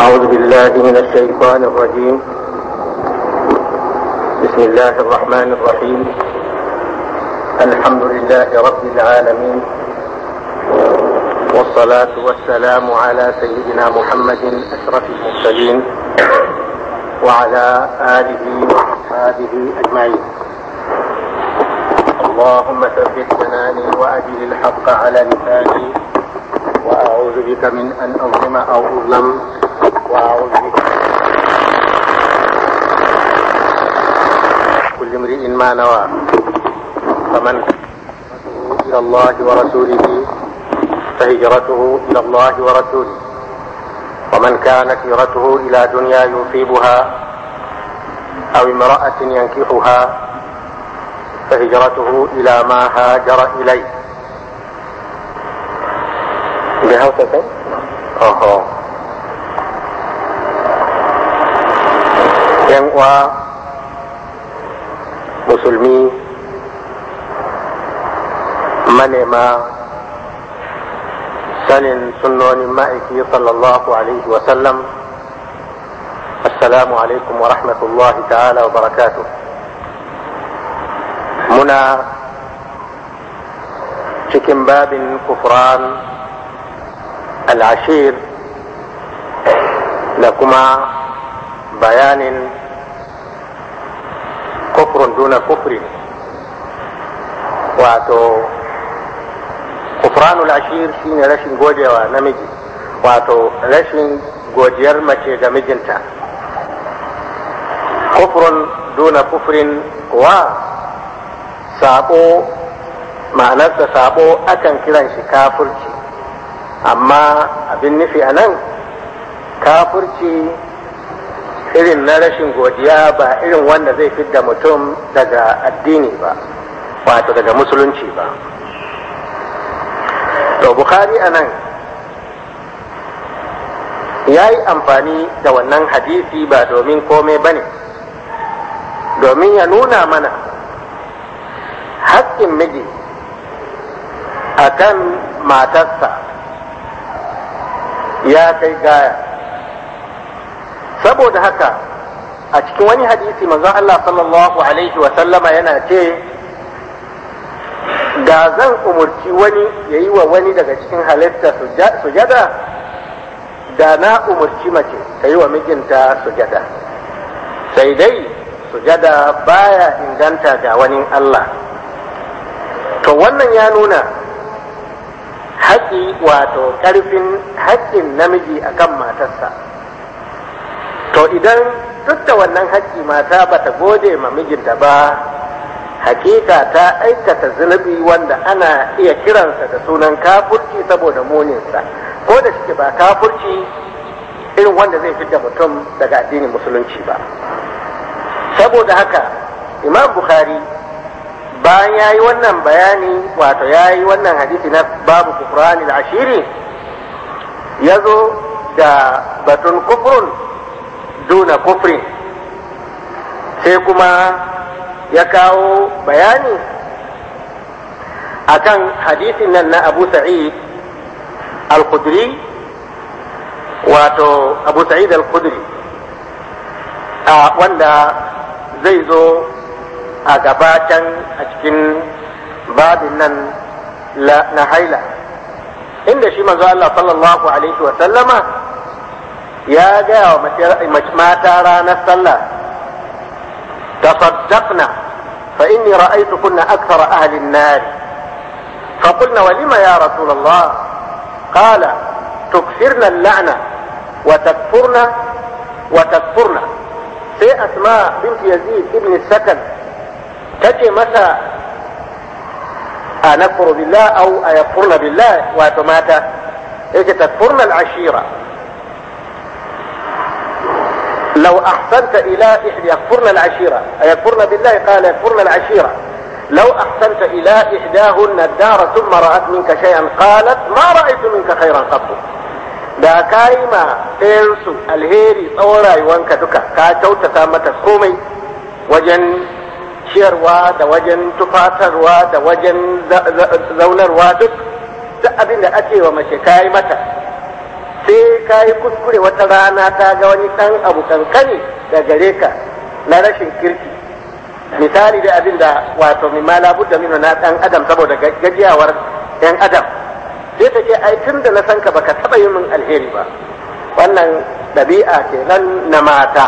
أعوذ بالله من الشيطان الرجيم بسم الله الرحمن الرحيم الحمد لله رب العالمين والصلاة والسلام على سيدنا محمد أشرف المرسلين وعلى آله وأصحابه أجمعين اللهم ثبت جناني وأجل الحق على لساني وأعوذ بك من أن أظلم أو أظلم وأعوذ بك كل امرئ ما نوى فمن إلى الله ورسوله فهجرته إلى الله ورسوله ومن كانت هجرته إلى دنيا يصيبها أو امرأة ينكحها فهجرته إلى ما هاجر إليه بهوسة أوه yan uwa musulmi manema sanin sunnonin ma'aiki sallallahu alaihi wasallam assalamu alaikum wa rahmatullahi ta'ala wa barakatuh muna cikin babin kufran al'ashir da kuma bayanin kufrun duna kufrin wato kufranul ashir shine rashin godewa namiji wato rashin godiyar mace ga mijinta kufrun duna kufrin wa sabo ma'anarsa sabo akan kiran shi kafurci amma abin nufi a nan kafurci irin na rashin godiya ba irin wanda zai fidda mutum daga addini ba wato daga musulunci ba to bukhari a nan ya yi amfani da wannan hadisi ba domin komai ba ne domin ya nuna mana haƙƙin miji a kan matarsa ya kai gaya saboda haka a cikin wani hadisi manzon Allah sallallahu alaihi wa sallama yana ce da zan umurci wani ya yi wa wani daga cikin halitta sujada da na umurci mace ta yi wa mijinta sujada sai dai sujada baya inganta ga wani Allah to wannan ya nuna haƙi wato ƙarfin haƙƙin namiji akan matarsa to idan duk da wannan haƙƙi mata bata gode ma mijinta ba hakika ta aikata zunubi wanda ana iya kiransa da sunan kafurci saboda muninsa ko da shi ba kafurci irin wanda zai fidda mutum daga addinin musulunci ba saboda haka imam bukhari bayan ya yi wannan bayani wato ya yi wannan hadisi na babu kufrani da ashiri ya zo da batun kufrun duna kufrin sai kuma ya kawo bayani akan hadisin nan na abu sa'id al-khudri wato abu sa'id al-khudri wanda zai zo a gabatan a cikin babin nan na haila inda shi manzo Allah sallallahu alaihi wa sallama ya gaya wa mata ranar sallah تصدقنا فإني رأيتكن أكثر أهل النار فقلنا ولم يا رسول الله قال تكثرن اللعنة وتكفرن وتكفرن في أسماء بنت يزيد ابن السكن تجي متى أنكفر بالله أو أيكفرن بالله وتماتا تكفرن العشيرة لو أحسنت إلى إحدى يكفرن العشيرة أيكفرن بالله قال يكفرن العشيرة لو أحسنت إلى إحداهن الدار ثم رأت منك شيئا قالت ما رأيت منك خيرا قط da ka yi ma ɗayansu alheri tsawon rayuwanka duka ka kyautata mata komai wajen ciyarwa da wajen tufatarwa da wajen zaunarwa duk duk abin da ake wa mace ka yi mata sai ka yi kuskure wata rana ta ga wani ɗan abu kankani da gare ka na rashin kirki misali da abin da wato mimma labudda minu na ɗan adam saboda gajiyawar ɗan adam sai ta ce ai tun da na san ka baka taɓa yi min alheri ba wannan ɗabi'a kenan na mata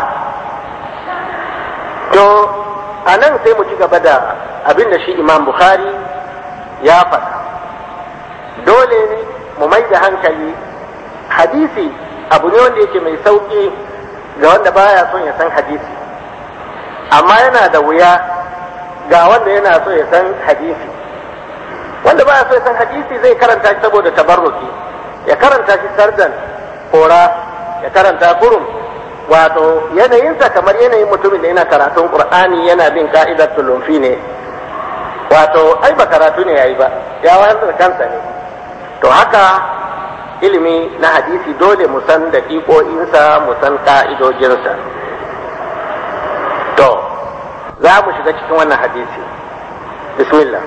to a nan sai mu ci gaba da abin da shi imam bukhari ya faɗa dole mu mai da hankali hadisi abu ne wanda yake mai sauƙi ga wanda baya son ya san hadisi amma yana da wuya ga wanda yana so ya san hadisi wanda baya so ya san hadisi zai karanta shi saboda tabarruki ya karanta shi sardan kora ya karanta kurum wato yanayinsa kamar yanayin mutumin da yana karatun qur'ani yana bin ka'idar tulumfi ne wato ai ba karatu ne yayi ba ya wayar da kansa ne to haka ilimi na hadisi dole mu san daƙiƙo'insa mu san ka'idojinsa to za mu shiga cikin wannan hadisi bismillah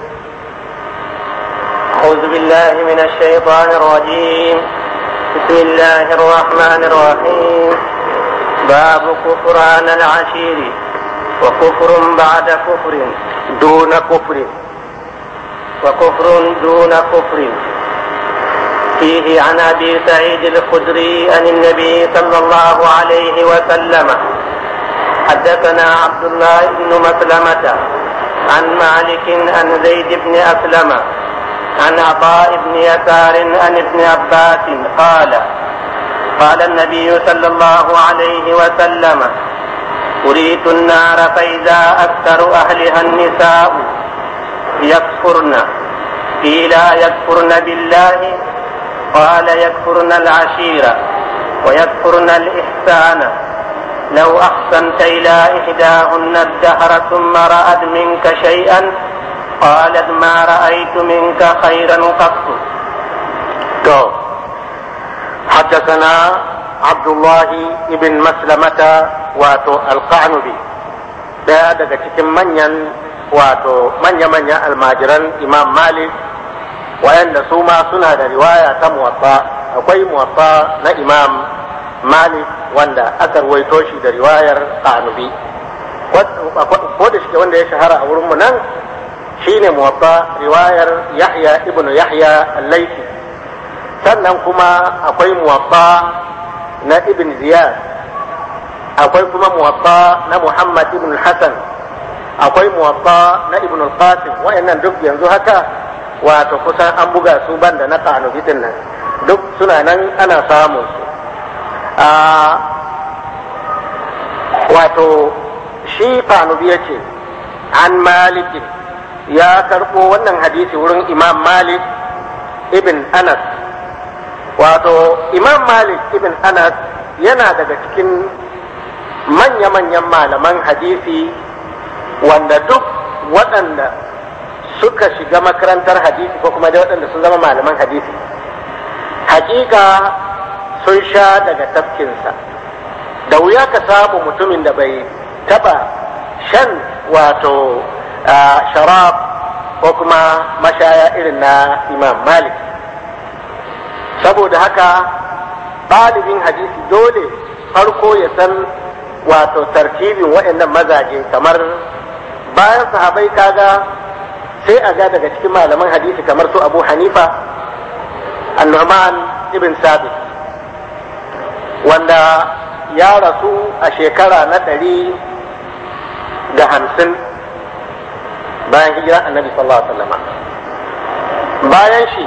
أعوذ بالله من الشيطان الرجيم بسم الله الرحمن الرحيم باب كفران العشير وكفر بعد كفر دون كفر وكفر دون كفر فيه عن ابي سعيد الخدري عن النبي صلى الله عليه وسلم حدثنا عبد الله بن مسلمة عن مالك عن زيد بن أسلم عن عطاء بن يسار عن ابن عباس قال قال النبي صلى الله عليه وسلم أريت النار فإذا أكثر أهلها النساء يكفرن قيل يكفرن بالله قال يكفرن العشيرة ويكفرن الإحسان لو أحسنت إلى إحداهن الدهر ثم رأت منك شيئا قالت ما رأيت منك خيرا قط تو حدثنا عبد الله بن مسلمة واتو القعنبي daya daga cikin manyan wato manya-manyan almajiran imam malik wayanda su ma suna da riwaya ta muwatta akwai muwatta na imam malik wanda aka ruwaito shi da riwayar kanubi ko da shi wanda ya shahara a wurinmu nan shine muwatta riwayar yahya ibn yahya al-laifi sannan kuma akwai muwatta na ibn ziyad akwai kuma muwatta na muhammad ibn hassan akwai muwatta na ibn al-qasim wa'annan duk yanzu haka wato kusan an buga su banda na kanubi din nan duk suna nan ana samun su wato shi kanubi ya ce an malikin ya karɓo wannan hadisi wurin imam malik ibn anas wato imam malik ibn anas yana daga cikin manya-manyan malaman hadisi wanda duk waɗanda suka shiga makarantar hadisi ko kuma da waɗanda sun zama malaman hadisi hakika sun sha daga tafkinsa da wuya ka samu mutumin da bai taba shan wato sharab ko kuma mashaya irin na imam malik saboda haka ɗalibin hadisi dole farko ya san wato tartibin waɗannan mazaje kamar bayan sahabai kaga sai a ga daga cikin malaman hadisi kamar su abu hanifa annuman ibn sabit wanda ya rasu a shekara na ɗari da hamsin bayan hijira annabi sallallahu alaihi wasallam bayan shi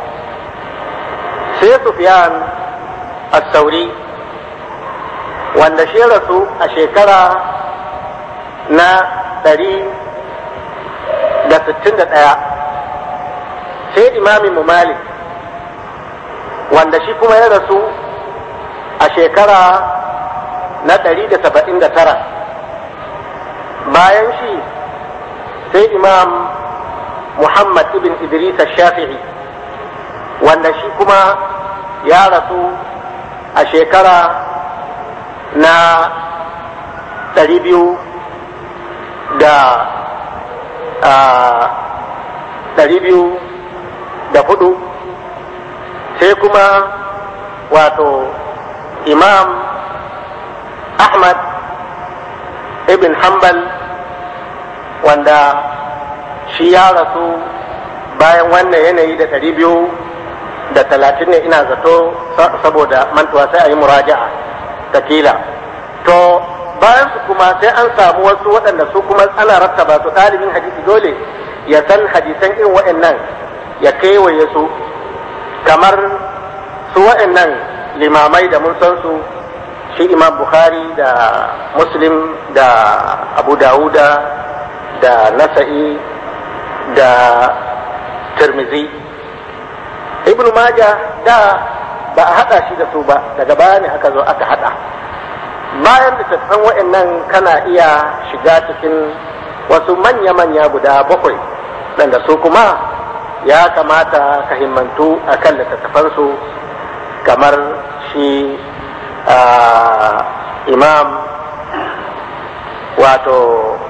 sai sufyan as-sauri wanda shi rasu a shekara na ɗari da sittin da ɗaya sai imamin mu malik wanda shi kuma ya rasu a shekara na ɗari da saba'in da tara bayan shi sai imam muhammad ibn idris shafi'i wanda shi kuma ya rasu a shekara na ɗari biyu da ɗari biyu da hudu sai kuma wato imam ahmad ibn hanbal wanda shi ya rasu bayan wannan yanayi da ɗari biyu da talatin ne ina zato saboda mantuwa sai a yi muraja'a takila to bayan su kuma sai an samu wasu waɗanda su kuma ana rattaba su ɗalibin hadisi dole ya san hadisan irin waɗannan ya kewaye su kamar su waɗannan limamai da mun san su shi imam bukhari da muslim da abu dawuda da nasa'i da tirmizi ibnu maja da ba a haɗa shi da su ba daga baya ne aka zo aka haɗa bayan da tattafan wa'annan kana iya shiga cikin wasu manya-manya guda bakwai da su kuma ya kamata ka himmantu a kan littattafansu kamar shi imam wato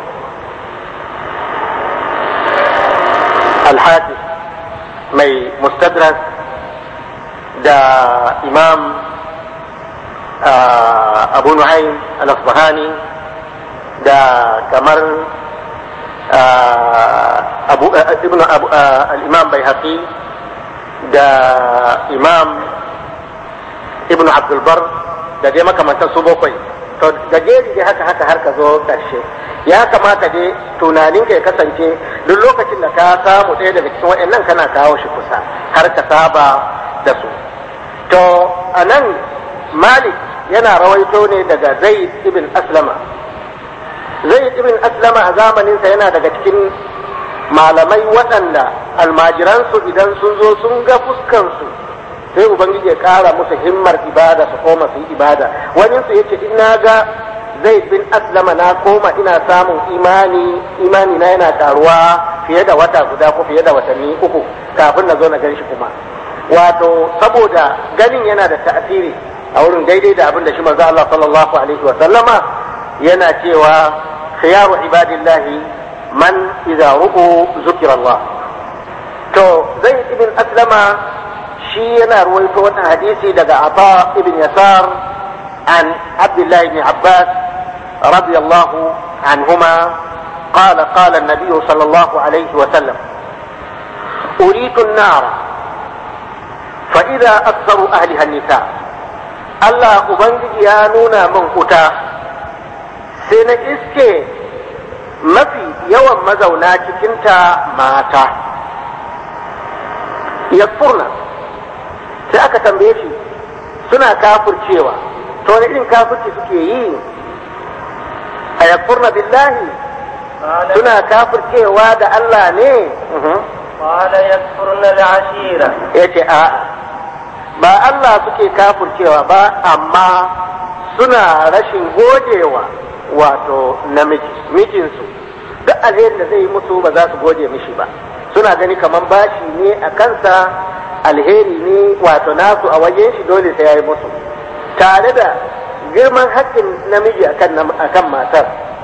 alhaji mai mustadrak da imam abu nu'aym al-asbahani da kamar abu ibn al-imam bayhaqi da imam ibn abdul bar da dai makamantan su bakwai to gajeri dai haka haka har ka zo karshe ya kamata dai tunanin ka ya kasance duk lokacin da ka samu ɗaya daga cikin waɗannan kana kawo shi kusa har ka saba da su to a nan malik yana rawaito ne daga zaid ibn aslama zaid ibn aslama a zamaninsa yana daga cikin malamai waɗanda almajiransu idan sun zo sun ga fuskansu sai ubangiji ya ƙara musu himmar ibada su koma su yi ibada wani su yace in na ga zaid bin aslama na koma ina samun imani imani na yana karuwa fiye da wata guda ko fiye da watanni uku kafin na zo na gan shi kuma wato saboda ganin yana da ta'asiri a wurin daidai da abin da shi manzo Allah sallallahu alaihi wa sallama yana cewa khiyaru ibadillahi man idza ru'u zukira Allah to zai ibn aslama shi yana ruwaito wannan hadisi daga Ata ibn Yasar an Abdullah ibn Abbas radiyallahu anhuma قال قال النبي صلى الله عليه وسلم أريت النار فإذا أكثر أهلها النساء Allah Ubangiji ya nuna min wuta sai na iske mafi yawan mazauna cikinta mata yakfurna sai aka tambaye shi suna kafircewa to wani irin kafirci suke yi a yakfurna billahi suna kafircewa da Allah ne قال يكفرن العشيرة yace a ba Allah suke kafircewa ba amma suna rashin godewa wato namiji mijinsu duk alherin da zai yi musu ba za su gode mishi ba suna gani kamar bashi ne a kansa alheri ne wato nasu a wajen shi dole sai ya yi musu tare da girman haƙƙin namiji akan matar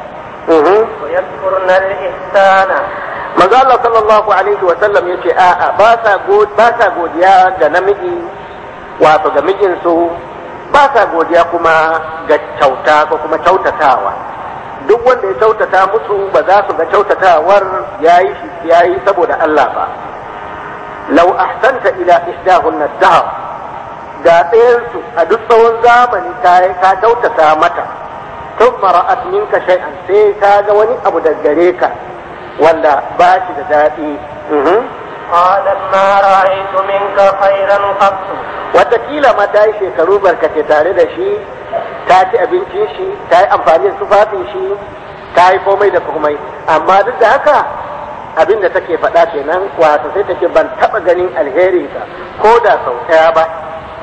ويكفرن الإحسان manzo Allah sallallahu alaihi wa sallam yace a'a ba sa ba sa godiya ga namiji wato ga mijinsu ba sa godiya kuma ga kyauta ko kuma kyautatawa duk wanda ya kyautata musu ba za su ga kyautatawar yayi shi yayi saboda Allah ba law ahsanta ila ihdahunna dahr da ɗayansu a duk tsawon zamani ka ka kyautata mata thumma ra'at minka shay'an sai ka ga wani abu da gare ka wanda ba shi da daɗi قال ما رأيت منك خيرا قط watakila ma ta yi shekaru barkace tare da shi ta ci abincin shi ta yi amfani da tufafin shi ta yi komai da komai amma duk da haka abin da take faɗa kenan wato sai take ban taɓa ganin alherinsa ko da sau ɗaya ba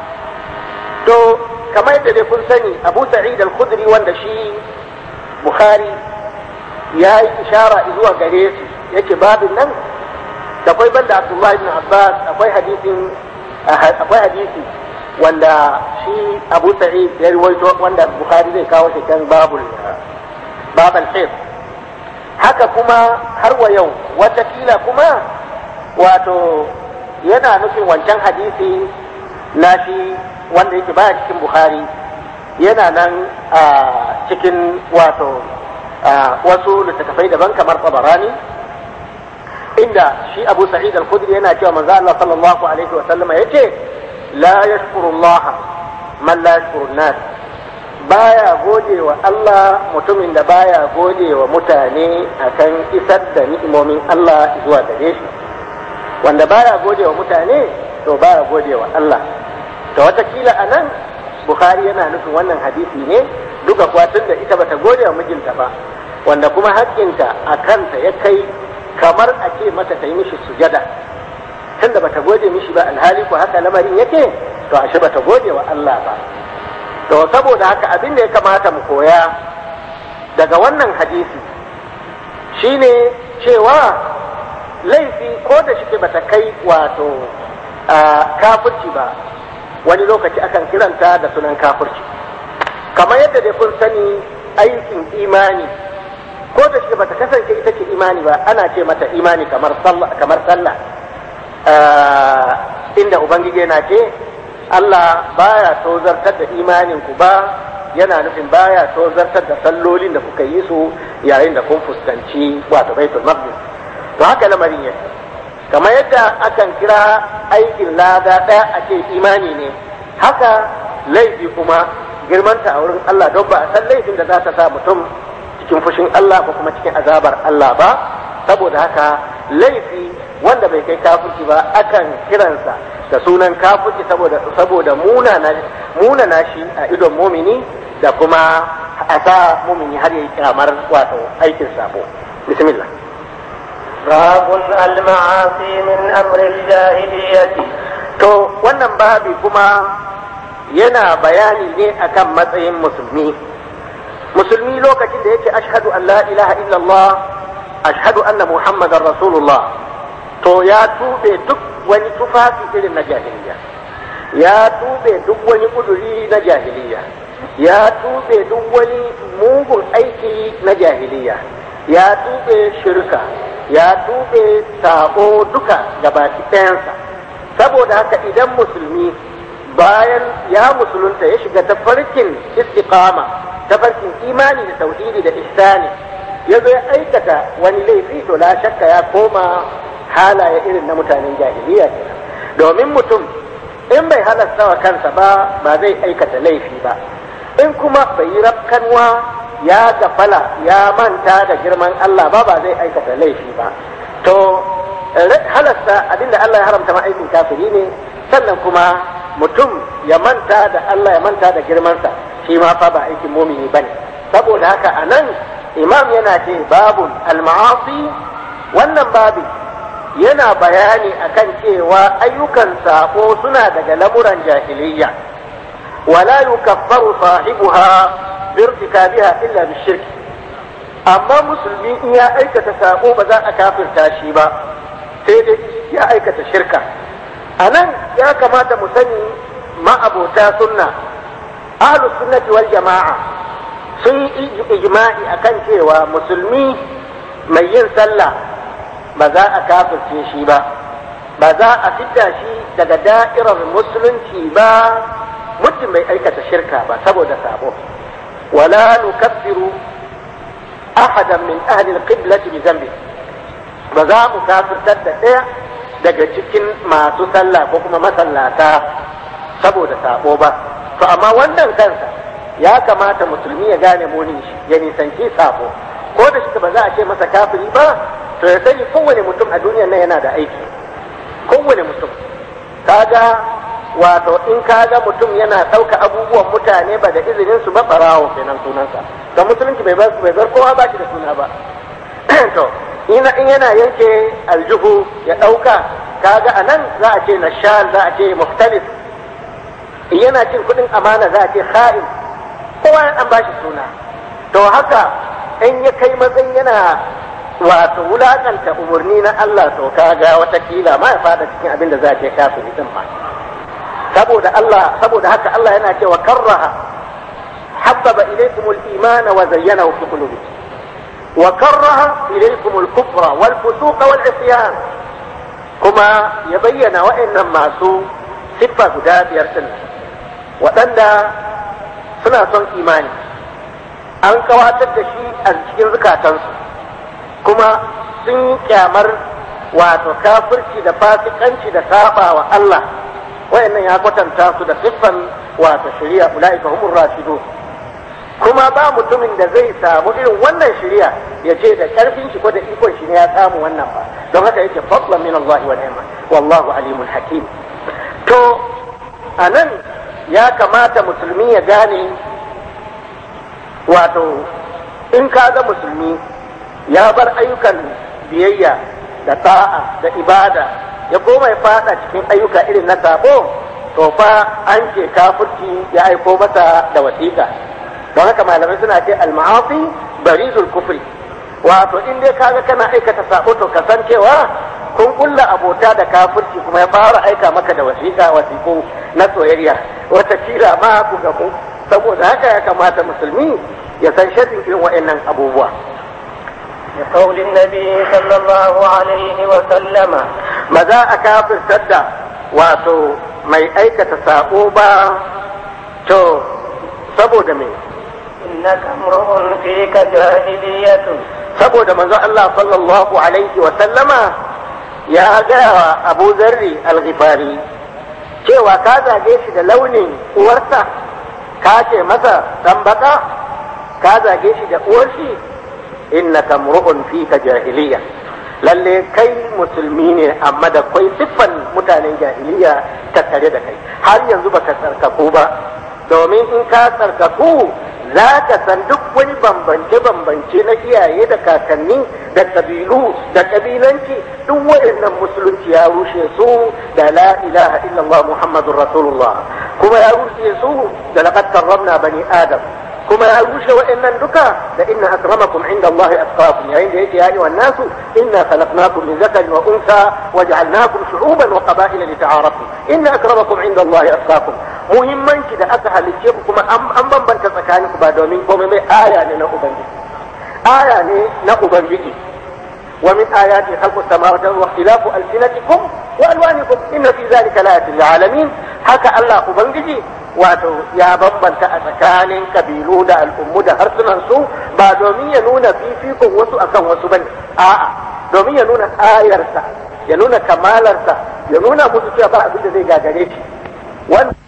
to kamar yadda dai kun sani abu sa'id al-khudri wanda shi bukhari ya yi ishara zuwa gare su yake babin nan da akwai banda abdullahi ibn abbas akwai hadisin akwai hadisi wanda shi abu sa'id ya rawaito wanda bukhari zai kawo shi kan babul babal hif haka kuma har wa yau watakila kuma wato yana nufin wancan hadisi na shi wanda yake baya cikin bukhari yana nan a cikin wato wasu littattafai daban kamar tabarani inda shi abu sa'id al-khudri yana cewa manzo Allah sallallahu alaihi wa sallama yace la yashkuru Allah man la yashkuru nas baya gode wa Allah mutumin da baya gode wa mutane akan isar da ni'imomin Allah zuwa gare shi wanda baya gode wa mutane to baya gode wa Allah to watakila a nan Bukhari yana nufin wannan hadisi ne duka kuwa tun da ita bata gode wa mijinta ba wanda kuma haƙƙinta a kanta ya kai kamar a ce mata ta yi mishi sujada tunda bata gode mishi ba alhali ko haka lamarin yake to ashe bata gode wa Allah ba to saboda haka abin da ya kamata mu koya daga wannan hadisi shine cewa laifi ko da shi bata kai wato kafirci ba wani lokaci akan kiranta da sunan kafirci kamar yadda dai kun sani aikin imani ko da shi bata kasance ita ce imani ba ana ce mata imani kamar sallah kamar sallah inda ubangiji yana ce Allah baya tozartar da imanin ku ba yana nufin baya tozartar da sallolin da kuka yi su yayin da kun fuskanci wato baitul maqdis to haka lamarin yake kamar yadda akan kira aikin lada ɗaya a ce imani ne haka laifi kuma girmanta a wurin Allah don ba a san laifin da za ta sa mutum cikin fushin Allah ko kuma cikin azabar Allah ba saboda haka laifi wanda bai kai kafirci ba akan kiransa da sunan kafirci saboda saboda munana shi a idon mumini da kuma a sa mumini har yi kamar wato aikin sabo bismillah باب المعاصي من أمر الجاهلية to wannan babi kuma yana bayani ne akan matsayin musulmi musulmi lokacin da yake ashhadu an la ilaha illallah ashhadu anna muhammadar rasulullah to ya tube duk wani tufafi irin na jahiliya ya tube duk wani kuduri na jahiliya ya tube duk wani mugun aiki na jahiliya ya tube shirka ya tube sabo duka gabaki ɗayansa saboda haka idan musulmi bayan ya musulunta ya shiga tafarkin istiqama tafarkin imani da tauhidi da ihsani ya zo ya aikata wani laifi to la shakka ya koma halaye irin na mutanen jahiliya kenan domin mutum in bai halasta wa kansa ba ba zai aikata laifi ba in kuma bai yi rafkanwa ya gafala ya manta da girman Allah ba ba zai aikata laifi ba to halasta abinda Allah ya haramta ma aikin kafiri ne sannan kuma mutum ya manta da Allah ya manta da girmansa shi ma fa ba aikin mumini bane saboda haka anan imam yana ce babun al-ma'asi wannan babi yana bayani akan cewa ayyukan sako suna daga lamuran jahiliyya wala yukaffaru sahibuha birtikabiha illa bishirk amma musulmi in ya aikata sako ba za a kafirta shi ba sai dai ya aikata shirka a nan ya kamata mu sani ma'abota sunna ahlus sunnati wal jama'a sun yi ijma'i akan cewa musulmi mai yin sallah ba za a kafirce shi ba ba za a fidda shi daga da'irar musulunci ba mutum bai aikata shirka ba saboda sabo wala nukaffiru ahadan min ahli al-qiblati bi dhanbi ba za mu kafirtar da ɗaya daga cikin masu sallah ko kuma masallata saboda sabo ba to amma wannan kansa ya kamata musulmi ya gane munin shi ya nisanci sabo ko da shi ba za a ce masa kafiri ba to ya sani kowane mutum a duniyar nan yana da aiki kowane mutum kaga wato in kaga mutum yana ɗauka abubuwan mutane ba da izinin su ba barawo kenan sunansa ga musulunci bai bar bai bar kowa ba shi da suna ba to in yana yanke aljuhu ya ɗauka kaga anan za a ce nashal za a ce muftalis in yana cin kuɗin amana za a ce kha'in kowa an ba shi suna to haka in ya kai matsayin yana wato wulakanta umarni na Allah to kaga watakila ma ya fada cikin abin da za a ce kafiri din ma saboda Allah saboda haka Allah yana cewa karraha habbaba ilaykum al-iman wa zayyanahu fi qulubikum wa karraha ilaykum al-kufra wal fusuq wal isyan kuma ya bayyana wa'annan masu siffa guda biyar din waɗanda suna son imani an kawatar da shi a cikin zukatansu kuma sun yi kyamar wato kafirci da fasikanci da saba wa Allah wayannan ya kwatanta su da siffan wato shari'a ulaika humur rashidun kuma ba mutumin da zai samu irin wannan shari'a ya ce da karfin shi ko da ikon shi ne ya samu wannan ba don haka yake fadlan min Allah wa ni'ma wallahu alimun hakim to anan ya kamata musulmi ya gane wato in ka ga musulmi ya bar ayyukan biyayya da ta'a da ibada ya koma ya fada cikin ayyuka irin na sabo to fa an ce kafirci ya aiko masa da wasiƙa don haka malamai suna ce al-ma'asi barizul kufri wato in dai kaga kana aikata sabo to kasancewa kun kulla abota da kafirci kuma ya fara aika maka da wasiƙa wasiƙo na soyayya wata kila ma ku ga ku saboda haka ya kamata musulmi ya san shadin irin wa'annan abubuwa لقول النبي صلى الله عليه وسلم ba za a kafirtar da wato mai aikata sabo ba to saboda me إنك امرؤ فيك جاهلية saboda manzo Allah sallallahu alaihi wa sallama ya gaya wa Abu Zarri al-Ghifari cewa ka zage shi da launin uwarsa ka ce masa dan baka ka zage shi da uwar shi innaka mru'un fika jahiliya lalle kai musulmi ne amma da kwai siffan mutanen jahiliya tattare da kai har yanzu baka tsarkaku ba domin in ka tsarkaku za ka san duk wani bambance-bambance na iyaye da kakanni da kabilu da kabilanci duk waɗannan musulunci ya rushe su da la ilaha illallah muhammadun rasulullah kuma ya rushe su da laqad karramna bani adam kuma ya rushe waɗannan duka da inna akramakum inda Allah atqakum yayin da yake yani wan nasu inna khalaqnakum min zakarin wa unsa wa ja'alnakum shu'uban wa qaba'ila lita'arafu inna akramakum inda Allah atqakum muhimmanci da aka halicce ku kuma an bambanta tsakaninku ba domin komai mai aya ne na ubangiji aya ne na ubangiji wa min ayati khalqus samawati wa ikhtilafu alsinatikum wa alwanikum inna fi dhalika laayatin lil alamin haka Allah ubangiji wato ya bambanta a tsakanin kabilu da al'ummu da harsunan su ba domin ya nuna fifikon wasu akan wasu bane a'a domin ya nuna ayarsa ya nuna kamalarsa ya nuna musu cewa ba abin da zai gagare shi wannan